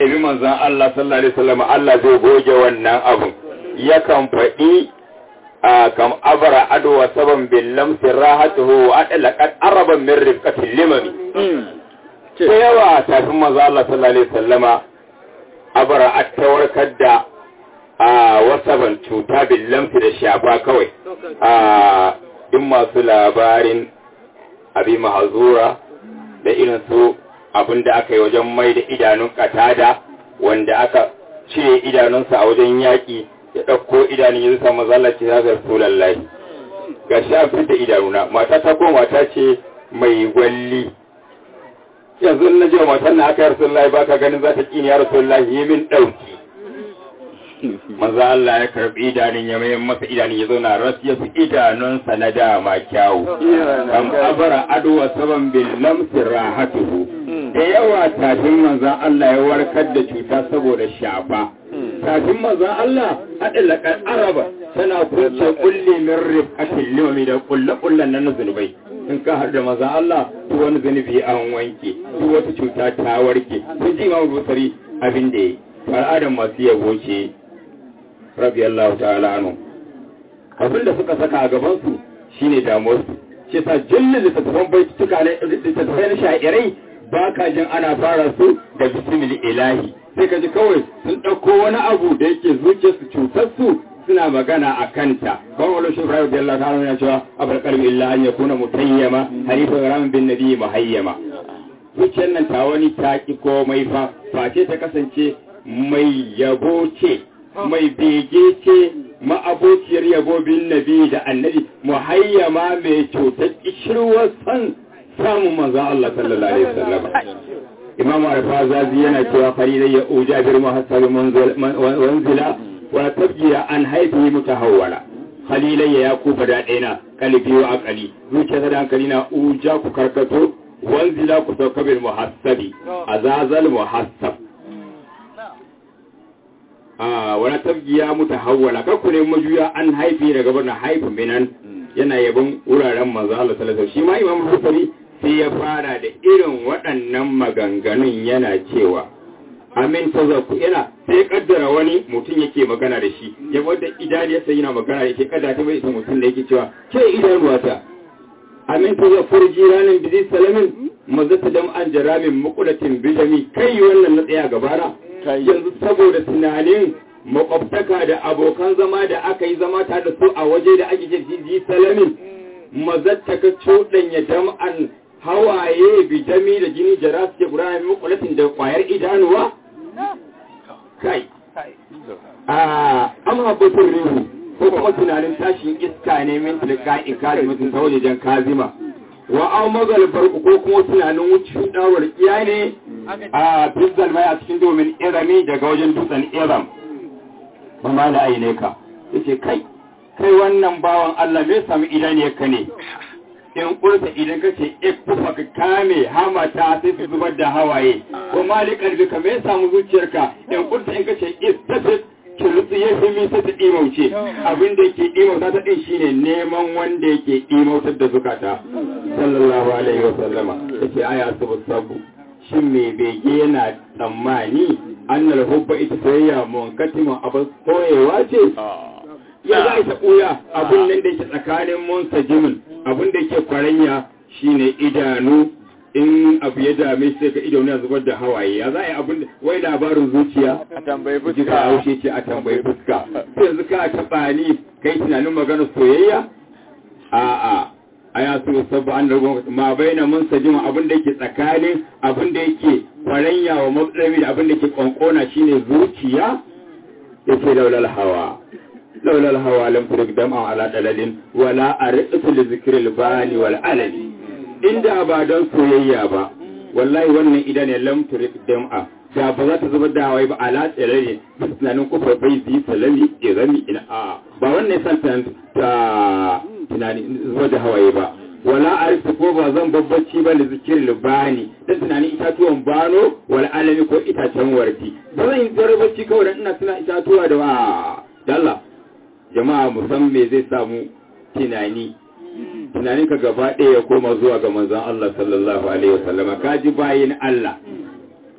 bi manzon Allah sallallahu alaihi wasallam Allah zai goge wannan abun yakan faɗi a kam abara adwa saban bil lamsi rahatuhu wa adlaqat araban min rifqatil limami da yawa tafin manzon Allah sallallahu alaihi wasallama abara at tawarkar da a wasaban cuta bil lamsi da shafa kawai a in masu labarin abi mahazura da irin su abin da aka yi wajen mai da idanun katada wanda aka cire idanunsa a wajen yaƙi ya ɗauko idanun yanzu samu zallace ya zarfi lallai ga shi an fita idanuna mata ta ko mata ce mai gwalli yanzu na jiwa matan na aka yi rasulullahi ba ka ganin za ta ƙini ya rasulullahi yi min ɗauki maza Allah ya karbi idanun ya mai masa idanun ya zauna ras ya fi idanunsa na dama kyawu kam abara adwa saban bil lamsi rahatuhu da yawa tafin manzan Allah ya warkar da cuta saboda shafa tafin manzan Allah haɗin laƙar araba tana kunce kulle min rifƙatin limami da kulle-kullen nan na zunubai in ka haɗu da manzan Allah to wani zunubi an wanke to wata cuta ta warke sun ji imamu busari abin da ya yi al'adar masu yabo ce radiyallahu ta'ala anhu abin da suka saka a gaban su shine damuwar su shi sa jillin littattafan baituka ne littattafai na sha'irai ba ka jin ana fara su da bismil ilahi sai ka ji kawai sun ɗauko wani abu da yake zuciyar su cutar su suna magana a kanta ban wani shi ibrahim radiyallahu ta'ala yana cewa abul qalbi illa an yakuna mutayyama harifa ram bin nabi muhayyama zuciyar nan ta wani ta ki komai fa face ta kasance mai yabo ce mai bege ce ma'abociyar yabo bin nabi da annabi muhayyama mai cutar kishirwar san samun manzan Allah sallallahu alaihi wasallam imam al-fazazi yana cewa farida ya uja bir muhassab wanzila wa tabjiya an haifi mutahawwala khalilayya ya kufa da ɗaya kalbi wa akali zuciya da hankali na uja ku karkato wanzila ku sauka bil muhassabi azazal muhassab wani tabgiya muta hawwala kar ku ne majuya an haifi daga birnin haifi minan yana yabon wuraren manzo Allah sallallahu alaihi shi ma Imam Bukhari sai ya fara da irin waɗannan maganganun yana cewa amin tazakku yana sai kaddara wani mutum yake magana da shi ya wadda idaniyarsa yana magana da ke kada ta bai isa mutum da yake cewa ke idanuwata amin tazakkur jiranin bizi salamin mazata dam an jaramin mukulatin bijami kai wannan na tsaya gabana yanzu saboda tunanin makwabtaka da abokan zama da aka yi zama ta da su a waje da ake ji salamin mazatta ka cuɗanya dam'an hawaye bijami da jini jara suke gudana makulatin da kwayar idanuwa kai a amma batun rihu ko kuma tunanin tashin iska ne min tilka in kazi mutum ta wajejen kazima wa an magal barku ko kuma tunanin wucin dawar iya ne a fizzal mai a cikin domin irami daga wajen dutsen iram ba ma da aine ka yace kai kai wannan bawan Allah me sami idaniyarka ne in kurta idan ka ce ikufa ka kame hamata sai su zubar da hawaye ko malikar ka me samu zuciyarka in kurta in ka ce istafit kirutsu ya fi misa ta ɗimauce abin da ke ɗimauta ta ɗin shine neman wanda yake ɗimautar da zukata sallallahu alaihi wa sallama ya ce aya sabu sabu shin mai bege yana tsammani annal hubba ita soyayya mun katiman abin koyewa ce ya za a ɓuya abin nan da ke tsakanin monsa jimin abin da ke kwaranya shine idanu in abu ya dame sai ka idanu ya zubar da hawaye ya za a yi abin da wai labarin zuciya a tambayi jika fuska haushe ce a tambayi fuska sai yanzu ka taɓa ni kai tunanin maganar soyayya a'a a ya so sabu an rago ma baina mun sajima abin da yake tsakanin abin da yake kwaranya wa matsami da abin da yake kwankona shine zuciya yake laulal hawa laulal hawa lam turik dam'a ala dalalin wala arisu li zikril bali wal alali inda ba don soyayya ba wallahi wannan idan ne lam turik dam'a da ba za ta zubar da hawaye ba ala tsirare bisa tunanin kufar bai zi salami irami ina a ba wannan san ta tunani zubar da hawaye ba wala arisu ko ba zan babbaci ba da zikirin libani dan tunanin itatuwan bano wal alami ko itacen warti ba zan yi bacci kawai dan ina tuna itatuwa da wa dalla jama'a musamman me zai samu tunani tunanin ka gaba ɗaya ya koma zuwa ga manzon Allah sallallahu alaihi wasallam ka ji bayin Allah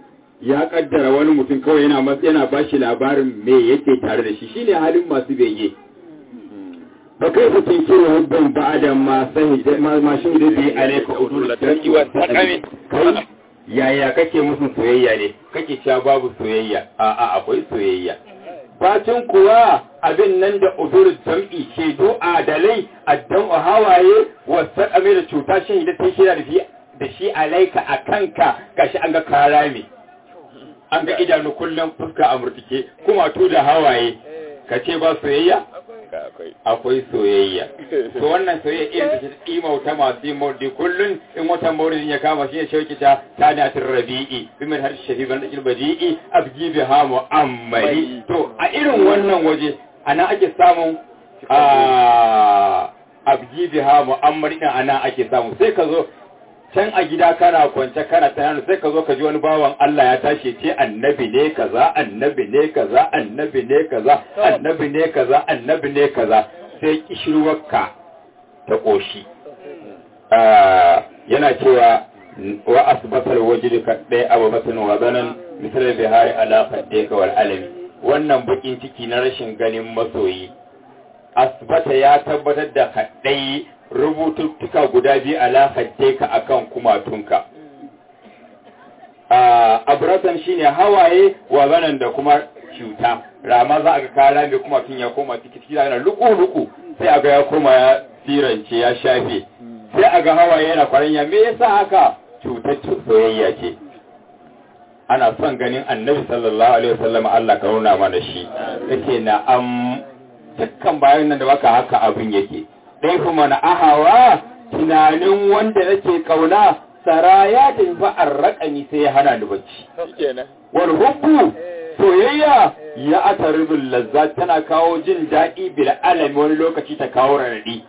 ya kaddara wani mutum kawai yana mas yana bashi labarin me yake tare da shi shine halin masu bege fa kai ku tinkiru hubban ba'da ma sahi ma ma shahida bi alayka udul tarqi wa taqami kai yaya kake musu soyayya ne kake cewa babu soyayya a a akwai soyayya bacin kuwa abin nan da udur jam'i shaidu adalai addan hawaye wa saqami da cuta shahida ta shida da shi da shi alaika a kanka gashi an ga karami an ga idanu kullum fuska a murtike kuma to da hawaye ka ce ba soyayya akwai soyayya to wannan soyayya irin da shi imauta masu yi maudi kullum in watan maudin ya kama shi ne shauki ta tanatin rabi'i bimin har shafi ban dakil badi'i abji bi ha mu'ammali to a irin wannan waje ana ake samun abji bi ha mu'ammali din ana ake samu sai ka zo can a gida kana kwance kana tunani sai ka zo ka ji wani bawan Allah ya tashi ce annabi ne kaza annabi ne kaza annabi ne kaza annabi ne kaza annabi ne kaza sai kishirwarka ta koshi yana cewa wa asbatal wajdi ka dai abu batun wa zanan misal bihari ala qaddika wal alami wannan bakin ciki na rashin ganin masoyi asbata ya tabbatar da kaɗai rubututtuka guda biyu alaƙar ka akan kumatunka abrasan shine hawaye wa zanen da kuma cuta rama za a ga kara mai kumatun ya koma ciki yana luku-luku sai a ga ya koma ya firance ya shafe sai a ga hawaye yana kwaranya me yasa haka cutar soyayya ce ana son ganin annabi sallallahu alaihi wasallam Allah ka nuna mana shi yace na am dukkan bayan nan da baka haka abin yake dai kuma na ahawa tunanin wanda nake kauna sara ya tafi an raƙani sai ya hana ni bacci wal hubbu soyayya ya ataribul lazza tana kawo jin daɗi bil alami wani lokaci ta kawo radadi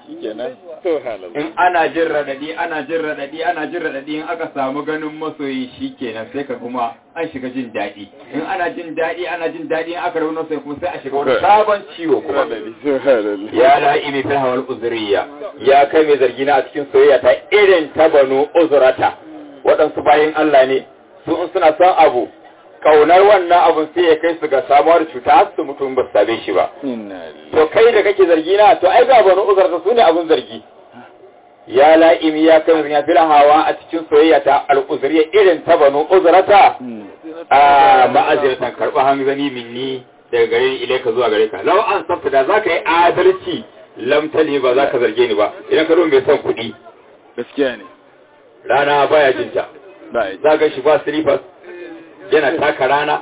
in ana jin radadi ana jin radadi ana jin radadi in aka samu ganin masoyi shikenan sai ka kuma an shiga jin daɗi in ana jin daɗi ana jin daɗi in aka rauna sai kuma sai a shiga wani sabon ciwo kuma ya la'imi fil hawal uzriya ya kai mai zargi na a cikin soyayya ta irin ta banu uzrata waɗansu bayan Allah ne su in suna son abu kaunar wannan abun sai ya kai su ga samuwar cuta har su mutum ba su same shi ba to kai da kake zargi na to ai ga banu uzrata su ne abun zargi ya la'imi ya kai ya fil hawa a cikin soyayya ta al'uzriya irin ta banu uzrata a ma'aziratan karba hanzani minni daga gare ni ilaika zuwa gare ka law an sabta da zaka yi adalci lam tali ba zaka zarge ni ba idan ka mai son kuɗi gaskiya ne rana baya jinta za ga shi ba slippers yana taka rana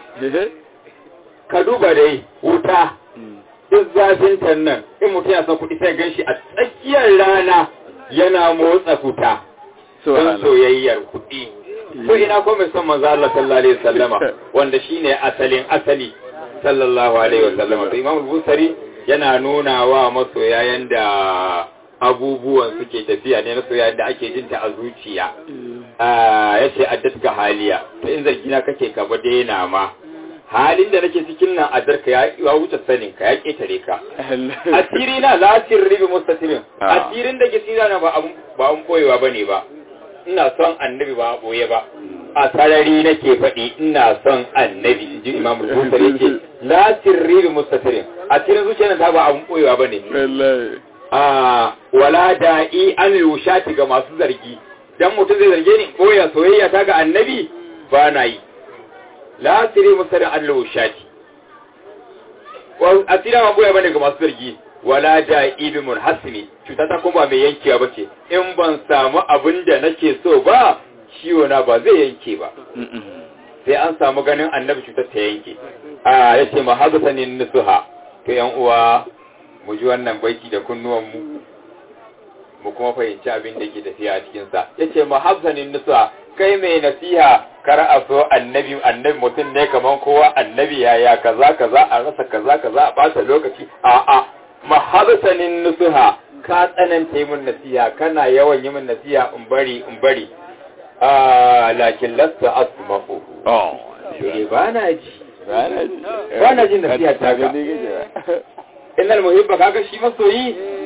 ka duba dai wuta duk zafin nan in mutum ya son kuɗi sai gan shi a tsakiyar rana yana motsa kuta don soyayyar kuɗi ko ina ko mai son manzo Allah sallallahu alaihi wasallama wanda shine asalin asali sallallahu alaihi wasallama to Imam Busari yana nuna wa masoya yanda abubuwan suke tafiya ne na soyayya da ake jinta a zuciya ya ce addat ga haliya to in zargina kake ka ba daina ma halin da nake cikin nan adarka ya wuce sanin ka ya ketare ka asiri na la sirri bi mustatirin asirin da ke tsira na ba ba an koyewa bane ba ina son annabi ba boye ba a sarari nake faɗi ina son annabi ji imam al-bukhari yake la sirri bi mustatirin asirin zuciyar ta ba abun koyewa bane a wala da'i an yushati ga masu zargi dan mutum zai zarge ni koya soyayya ta ga annabi ba na yi la sirri mustatirin an yushati asira ma boye bane ga masu zargi wala da ibi munhasimi cuta ta kuma mai yankewa ba ce in ban samu abin da nake so ba ciwo na ba zai yanke ba sai an samu ganin annabi cutar ta yanke a ya ce mahazasanin nusuha to yan uwa mu ji wannan baiti da kunnuwan mu mu kuma fahimci abin da ke tafiya a cikinsa ya ce mahazasanin nusuha kai mai nasiha kar a so annabi annabi mutum ne kaman kowa annabi yaya kaza kaza a rasa kaza kaza a ɓata lokaci a'a mahabsanin nusuha ka tsananta yi min nasiha kana yawan yi min nasiha in bari in bari a lakin lasta asma'u oh shi ba na ji ba na ji ba na jin nasiha ta ga innal muhibba kaga shi masoyi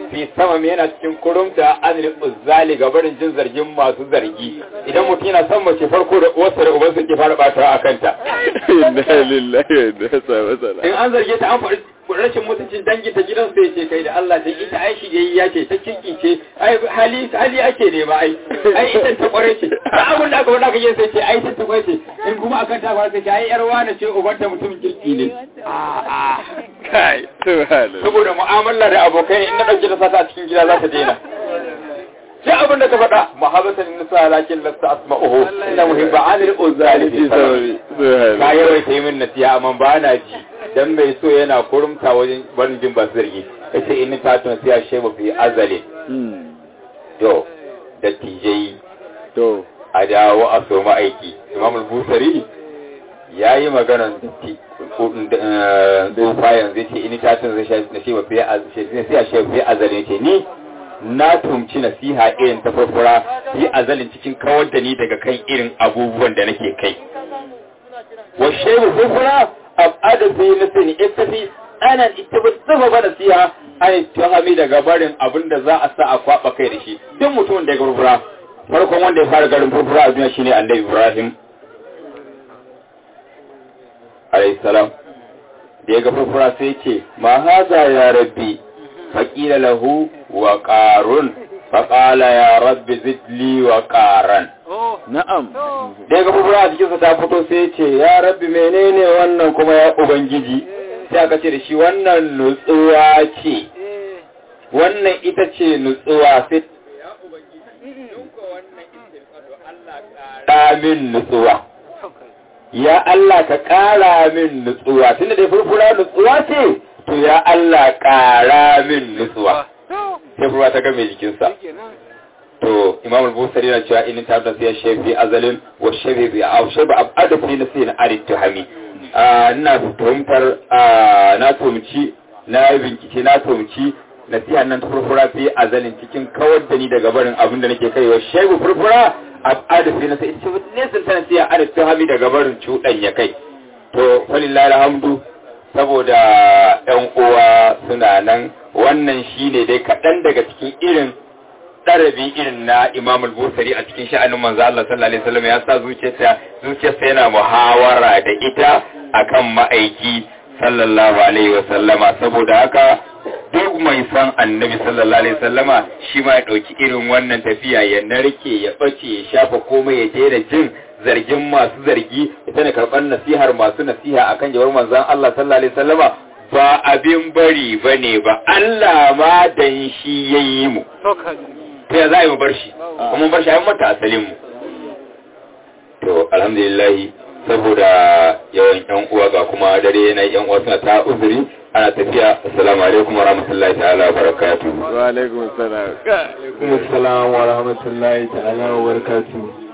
fi sama yana cikin kurumta an uzzali ga barin jin zargin masu zargi idan mutum yana son mace farko da uwarsa da ubansa ke fara batawa a kanta inna lillahi wa inna ilaihi in an zarge ta an faɗi rashin mutuncin dangi ta gidan sai ce kai da Allah ta ita ai shi yayi ya ce ta kinki ce ai hali hali ake ne ba ai ai ita ta kware ce ba abun da aka faɗa kake sai ce ai ta kware ce in kuma akan ta fara sai ai yar wani ce uban ta mutumin kirki ne a a kai subhanallah saboda mu'amala da abokai in na dauke ta sata a cikin gida za ta daina sai abin da ka faɗa mahabbatan nisa lakin lasta asma'uhu inna muhibba anil uzali fi sababi ka yawaita yi min nasiha amma ba na ji dan mai so yana kurumta wajen barin jin basu zargi kace in ta tun sai she ba fi azali to da tijai to a dawo a so aiki imam al-busari yayi maganar da tsufa yanzu ce in ta tun sai she ba fi azali sai she fi azali ce ni na tumci nasiha irin ta farfara yi azalin cikin kawar da ni daga kan irin abubuwan da nake kai wa shehu farfara abada fi nafsi ittafi ana ittafa ba nasiha ai tuhami daga barin abin da za a sa a kwaba kai da shi duk mutumin da ya farfara farkon wanda ya fara garin farfara a duniya shine annabi Ibrahim alayhi salam da ya ga farfara sai ce ma haza ya rabbi فقيل له وقار فقال يا رب زد لي وقارا na'am da ga bubura a jikinsa ta fito sai ce ya rabbi menene wannan kuma ya ubangiji sai aka ce da shi wannan nutsuwa ce wannan ita ce nutsuwa sai ya min nutsuwa ya Allah ka ƙara min nutsuwa tunda da furfura nutsuwa ce to ya Allah ƙara min nutsuwa sai furfura ta game jikinsa to imam al-busari yana cewa in ta sai shafi azalin wa shafi bi aw shafi abada fi nasi na arid tuhami ina tuhumtar na tuhumci na bincike na tuhumci nasiha nan ta furfura fi azalin cikin kawar da ni daga barin abin da nake kai wa shafi furfura abada fi nasi ita nesan ta nasiha arid tuhami daga barin cudan ya kai to falillahi alhamdu saboda ‘yan uwa suna nan wannan shine dai kaɗan daga cikin irin ɗarabi irin na Imam al-Busari a cikin sha'anin manzo Allah sallallahu alaihi wasallam ya sa zuciyarsa zuciyarsa yana muhawara da ita akan ma'aiki sallallahu alaihi wasallama saboda haka duk mai san annabi sallallahu alaihi wasallama shi ma ya ɗauki irin wannan tafiya ya narke ya ɓace ya shafa komai ya daina jin zargin masu zargi ita ne karɓar nasihar masu nasiha akan jawar manzan Allah sallallahu alaihi wasallama ba abin bari bane ba Allah ma dan shi yayi mu to ya za mu bar shi kuma bar shi ai mata asalin mu to alhamdulillah saboda yawan yan uwa ga kuma dare yana yan uwa suna ta uzuri ana tafiya assalamu alaikum wa rahmatullahi ta'ala wa barakatuh wa alaikum assalam Assalamu wa rahmatullahi ta'ala wa barakatuh